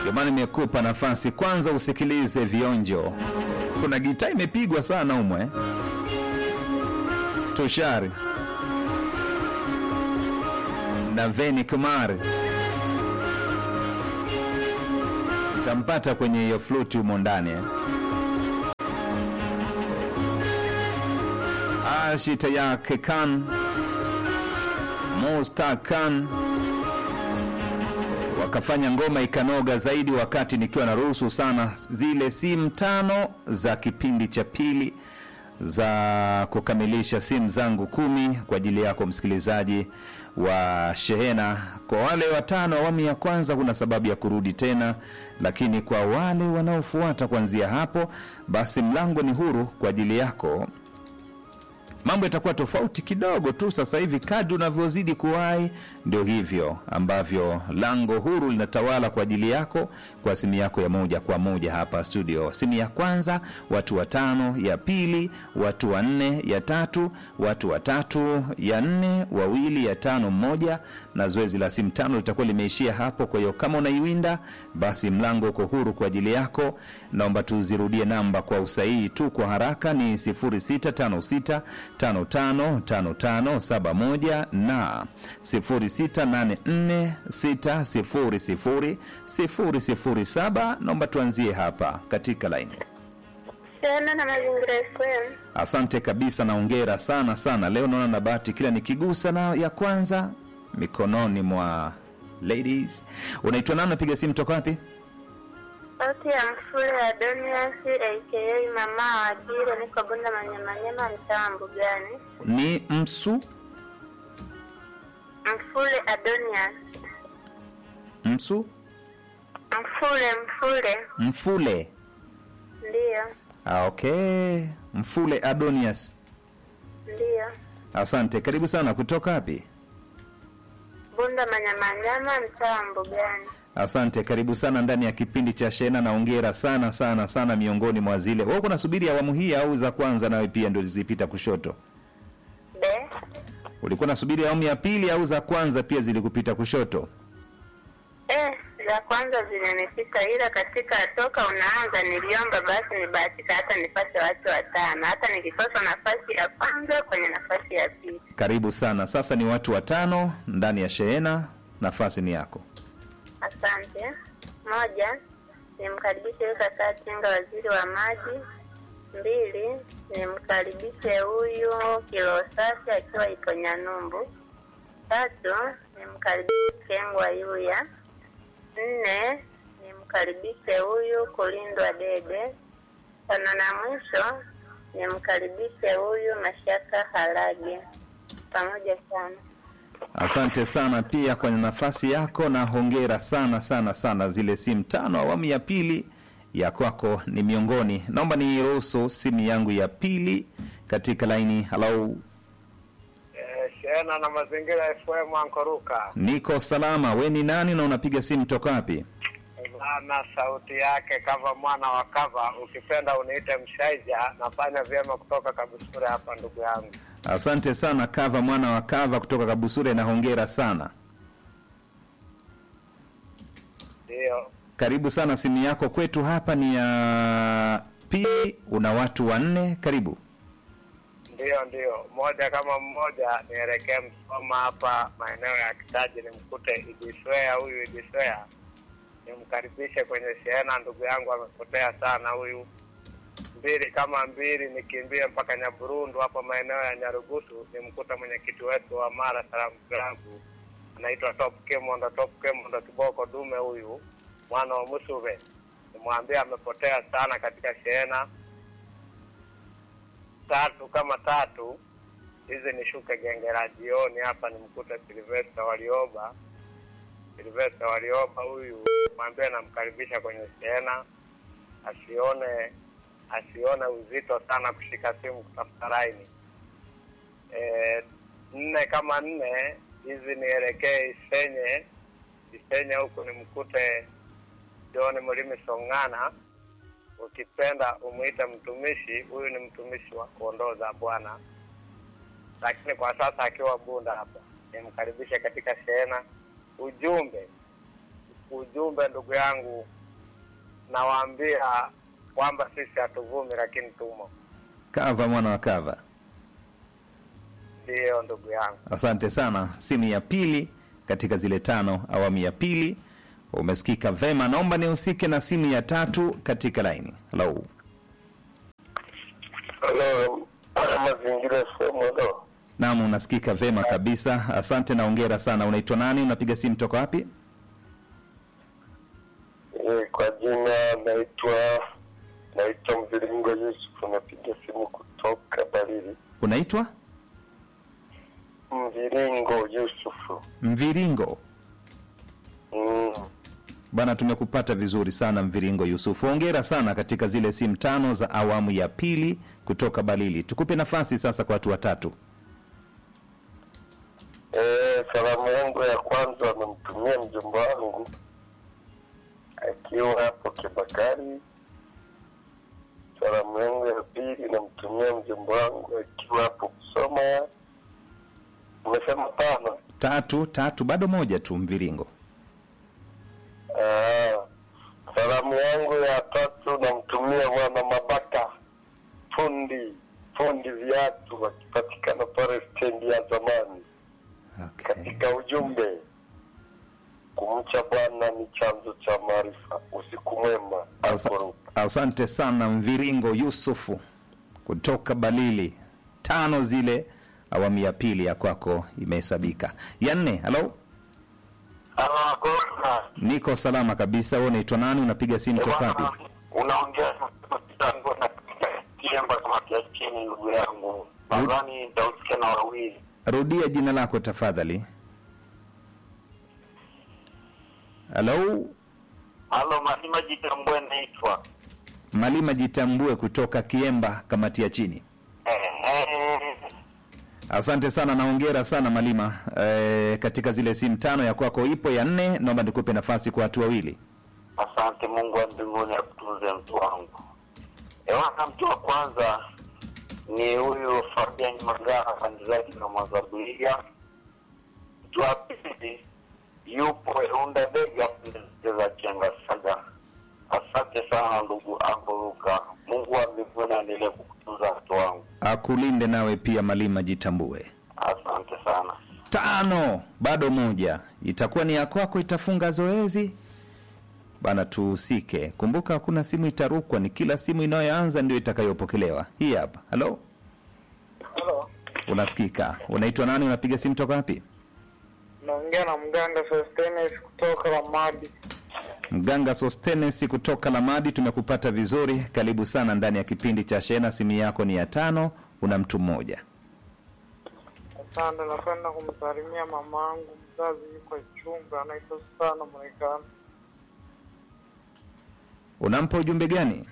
Ndio maana nimekupa nafasi kwanza usikilize vionjo. Kuna gitaa imepigwa sana umwe Tushari na Veni Kumar utampata kwenye hiyo fluti humo ndani eh. Ashita yake Khan Mustak Khan wakafanya ngoma ikanoga zaidi, wakati nikiwa naruhusu sana zile simu tano za kipindi cha pili za kukamilisha simu zangu kumi kwa ajili yako msikilizaji wa Shehena. Kwa wale watano awamu ya kwanza, kuna sababu ya kurudi tena, lakini kwa wale wanaofuata kuanzia hapo, basi mlango ni huru kwa ajili yako mambo yatakuwa tofauti kidogo tu sasa hivi kadri unavyozidi kuwahi ndio hivyo ambavyo lango huru linatawala kwa ajili yako kwa simu yako ya moja kwa moja hapa studio simu ya kwanza watu watano ya pili watu wanne ya tatu watu watatu ya nne wawili ya tano mmoja na zoezi la simu tano litakuwa limeishia hapo kwa hiyo kama unaiwinda basi mlango uko huru kwa ajili yako naomba tuzirudie namba kwa usahihi tu kwa haraka ni 0656 555571 na 0684600007 naomba tuanzie hapa katika laini Tena na mazingira FM. asante kabisa naongera sana sana leo naona na bahati kila nikigusa na ya kwanza mikononi mwa ladies unaitwa nani napiga simu toka wapi Sauti ya mfule ya Donias aka mama wa Jiro, niko Bunda Manyamanyama, mtaa wa Mbugani. ni msu Mfule Adonias, msu mfule mfule, mfule ndiyo ah, okay mfule adonias ndiyo. asante karibu sana kutoka wapi Bunda Manyamanyama, mtaa wa Mbugani. asante karibu sana ndani ya kipindi cha shena naongera sana sana sana miongoni mwa zile wewe kuna subiri awamu hii au za kwanza nawe pia ndio zilipita kushoto Be ulikuwa nasubiri awamu ya pili au za kwanza pia zilikupita kushoto eh, za kwanza zimenipita, ila katika toka unaanza niliomba basi nibahatika hata nipate watu watano, hata nikikosa nafasi ya kwanza kwenye nafasi ya pili. karibu sana sasa ni watu watano ndani ya shehena nafasi ni yako Asante. Moja, nimkaribishe huyu kaka Tinga, waziri wa maji. Mbili, nimkaribishe huyu kilo safi akiwa ipo Nyanumbu. Tatu, nimkaribishe Kengwa Yuya. Nne, nimkaribishe huyu Kulindwa Dede. Tano na mwisho, nimkaribishe huyu Mashaka Harage. Pamoja sana. asante sana pia kwenye nafasi yako na hongera sana sana sana zile simu tano awamu ya pili ya kwako ni miongoni naomba niruhusu simu yangu ya pili katika laini halau Eh, Shena na mazingira FM Ankoruka. niko salama we ni nani na unapiga simu toka wapi Bana sauti yake kava mwana wa kava, ukipenda uniite Mshaija. Nafanya vyema kutoka Kabusure hapa ndugu yangu. asante sana kava mwana wa kava kutoka kabusure na hongera sana Ndio, karibu sana simu yako kwetu hapa ni ya pili una watu wanne karibu ndio, ndio. Moja kama mmoja, nielekee Msoma hapa maeneo ya Kitaji, nimkute Idiswea. Huyu Idiswea nimkaribishe kwenye shehena, ndugu yangu amepotea sana huyu. Mbili kama mbili, nikimbie mpaka Nyaburundu hapo maeneo ya Nyarugusu, nimkuta mwenyekiti wetu wa Mara Salamu Klabu anaitwa Top Kemondo, Top Kemondo kiboko dume huyu mwana wa Musuve, nimwambia amepotea sana katika shehena tatu kama tatu hizi nishuke genge la jioni hapa nimkute Silvesta Walioba. Silvesta Walioba huyu mwambie namkaribisha kwenye shehena, asione asione uzito sana kushika simu kutafuta laini. E, nne kama nne hizi nielekee Isenye, Isenye huku nimkute John Mlimi Song'ana ukipenda umwite mtumishi. Huyu ni mtumishi wa kondoo za Bwana, lakini kwa sasa akiwa Bunda hapa. Nimkaribishe katika shehena. Ujumbe ujumbe ujumbe ndugu yangu, nawaambia kwamba sisi hatuvumi, lakini tumo. Kava mwana wa Kava, Ndiyo ndugu yangu. asante sana. Simu ya pili katika zile tano, awamu ya pili umesikika vema. Naomba nihusike na simu ya tatu katika laini. Hello. Halo, mazingira sehemu halo. Naam, unasikika vema kabisa. Asante na hongera sana. Unaitwa nani? Unapiga simu toka wapi? Eh, kwa jina naitwa naitwa Mviringo Yusuf, napiga simu kutoka Barili. Unaitwa Mviringo Yusufu. Mviringo. Mm. Bwana, tumekupata vizuri sana Mviringo Yusufu. Hongera sana katika zile simu tano za awamu ya pili kutoka Balili. Tukupe nafasi sasa kwa watu watatu. Eh, salamu yangu ya kwanza namtumia mjomba wangu akiwa hapo Kibakari. Salamu yangu ya pili namtumia mjomba wangu akiwa hapo Kusoma. Umesema tano? Tatu tatu, bado moja tu Mviringo. Ah, salamu yangu ya tatu namtumia bwana Mabaka fundi fundi viatu akipatikana pale stendi ya zamani. Okay. Katika ujumbe, kumcha Bwana ni chanzo cha maarifa. Usiku mwema. Asa, Akuruka. asante sana Mviringo Yusufu kutoka Balili. Tano zile awamu ya pili ya kwako imehesabika. Ya nne, halo, niko salama kabisa. Wewe unaitwa nani? Unapiga simu toka wapi? Unaongea na kitango na kiemba kama kiasi chini, ndugu yangu. Nadhani nitausikia na wawili. Rudia jina lako tafadhali. Halo, Halo, Malima Jitambwe naitwa. Malima Jitambue kutoka Kiemba, kamati ya chini. Asante sana na hongera sana Malima. E, katika zile simu tano ya kwako ipo ya nne, naomba nikupe nafasi kwa watu wawili. Asante Mungu wa mbinguni akutunze mtu wangu. Ewana, mtu wa kwanza ni huyu Fabian Magara kandidaji na Mwazabuliga. Mtu wa pili yupo Eunda Bega za Chenga Saga. Asante sana ndugu Amburuka. Mungu wa mbinguni aendelee kukutunza mtu wangu. Akulinde nawe pia Malima Jitambue. Asante sana. Tano, bado moja, itakuwa ni ya kwako, itafunga zoezi bana. Tuhusike, kumbuka hakuna simu itarukwa, ni kila simu inayoanza ndio itakayopokelewa. Hii hapa. Halo, Halo, unasikika? Unaitwa nani? Unapiga simu toka wapi? naongea na mganga Sostenes kutoka Ramadi. Mganga Sostenes kutoka Lamadi, tumekupata vizuri. Karibu sana ndani ya kipindi cha Shena. Simu yako ni ya tano, una mtu mmoja. Asante, napenda kumsalimia mama yangu mzazi, yuko chumba, anaitwa sana Marekani. Unampa ujumbe gani?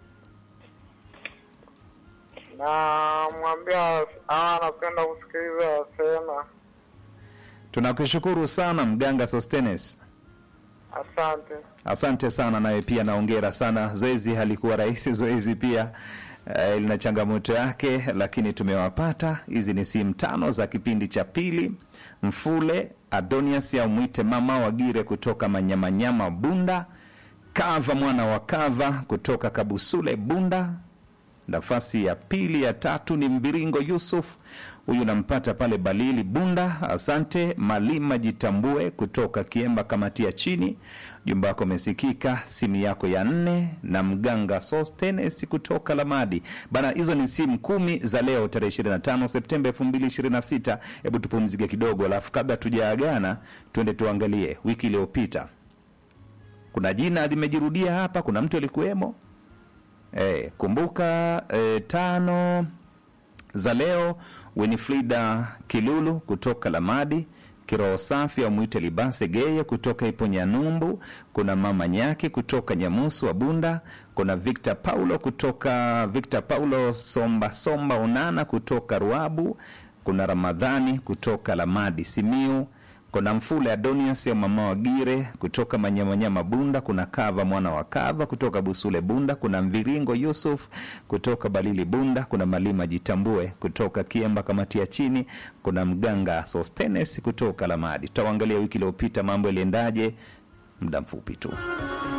na mwambia ah, anapenda kusikiliza Sena. Tunakushukuru sana Mganga Sostenes. Asante. Asante sana nawe pia naongera sana. Zoezi halikuwa rahisi, zoezi pia eh, lina changamoto yake, lakini tumewapata. Hizi ni simu tano za kipindi cha pili. Mfule Adonias au mwite mama Wagire kutoka Manyamanyama Bunda, Kava mwana wa Kava kutoka Kabusule Bunda. Nafasi ya pili ya tatu ni Mbiringo Yusuf, huyu nampata pale Balili Bunda. Asante Malima Jitambue kutoka Kiemba kamati ya chini, jumba wako umesikika. Simu yako ya nne na Mganga Sostenes kutoka Lamadi bana. Hizo ni simu kumi za leo tarehe 25 Septemba 2026. Hebu tupumzike kidogo, alafu kabla tujaagana, tuende tuangalie wiki iliyopita. Kuna jina limejirudia hapa, kuna mtu alikuwemo Eh, kumbuka eh, tano za leo Winifrida Kilulu kutoka Lamadi, Kiroho Safi amwite Libase Geye kutoka Iponyanyumbu, kuna Mama Nyaki kutoka Nyamusu wa Bunda, kuna Victor Paulo kutoka Victor Paulo Somba Somba Onana kutoka Ruabu, kuna Ramadhani kutoka Lamadi Simiu, kuna Mfule Adonias ya mama Wagire kutoka Manyamanyama Bunda, kuna Kava mwana wa Kava kutoka Busule Bunda, kuna Mviringo Yusuf kutoka Balili Bunda, kuna Malima Jitambue kutoka Kiemba kamati ya chini, kuna Mganga Sostenes kutoka Lamadi. Tutaangalia wiki iliyopita mambo yaliendaje, muda mfupi tu